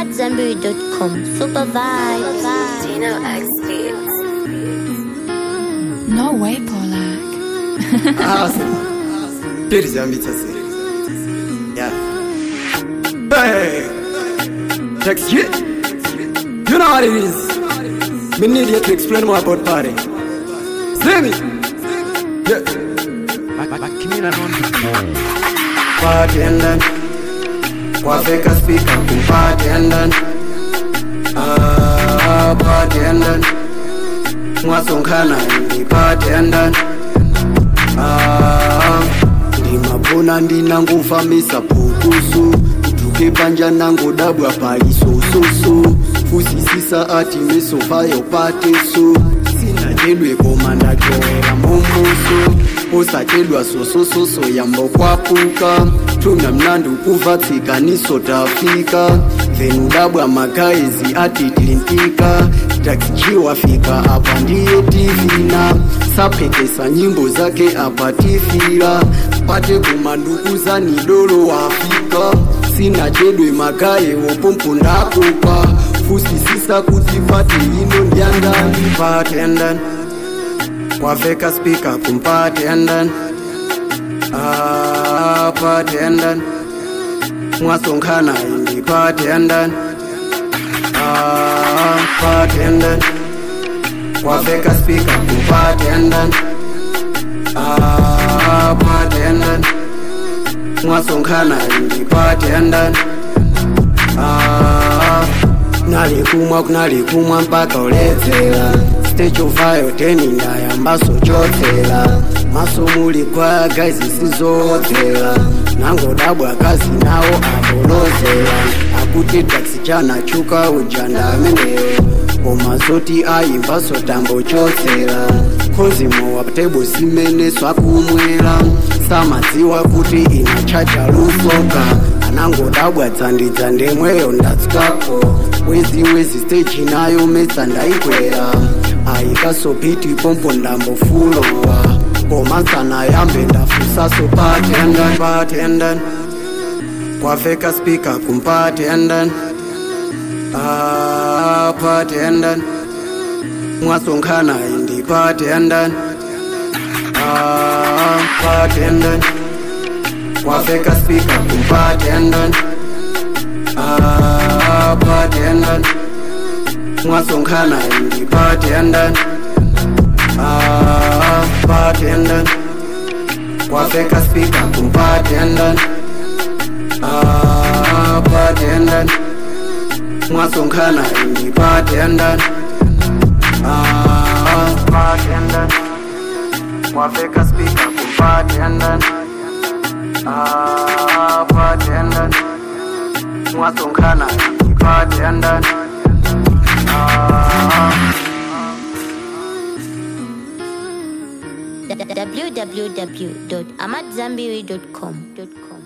AmadZanbury.com. Super vibes. Dino X Beats. No way, Polak. Awesome. Ladies and gentlemen. Yeah. Hey. Text you. You know what it is. Me need you to explain more about party. See me. Yeah. Party and then. Wafika speaker kum party and then. Ah, party and then. Mwasonkhana ndi party and then. Ah, ndimabona ndinangofambisa bhukusu tuke panja nangodabwa palisososo fusisisa ati mesofayo pateso sinachedwe koma ndachowera momoso osachedwa sosososo yambokwapuka tuna mnandu kuva tsikaniso tafika venudabwa magaezi ati tilintika takichiwafika apa ndiye tivina sapekesa nyimbo zake apa tifira pate kumandukuza ni dolo wafika sina chedwe magaye wopompo ndakupa fusisisa kuti pate ino ndyandani patendan kwaveka spika kumpatendan ah, patendan mwasonkhana indi patendan ah, patendan kwaveka spika kumpatendan ah, patendan mwasonkhana indi patendan ah, nalikumwa kunalikumwa mpaka uledzera stage ofayo teni ndayambaso chotsera maso muli kwa gaizi sizodzera nangodabwa kazi nawo abolozera akuti taxi chanachuka ujanda ameneyo koma zoti ayimbaso tambo chotsera kozimo tebo simene swakumwera samadziwa kuti inachacha lusoka anangodabwa dzandidzande mweyo ndatsikako wezi wezi stage nayo mesa ndaikwera ayikasopiti pompo ndambofulowa komansana yambe ndafusaso patendan patendan kwaveka spika kumpatendan ah, patendan mwasonkhana indi patendan ah, patendan kwaveka spika kumpatendan ah, patendan mwasonkhana indi patendan ah, patendan kwaveka spika kumpatendan ah, patendan mwasonkhana indi patendan ah, patendan kwaveka spika kumpatendan ah, patendan mwasonkhana indi patendan ah, www.amadzanbury.com.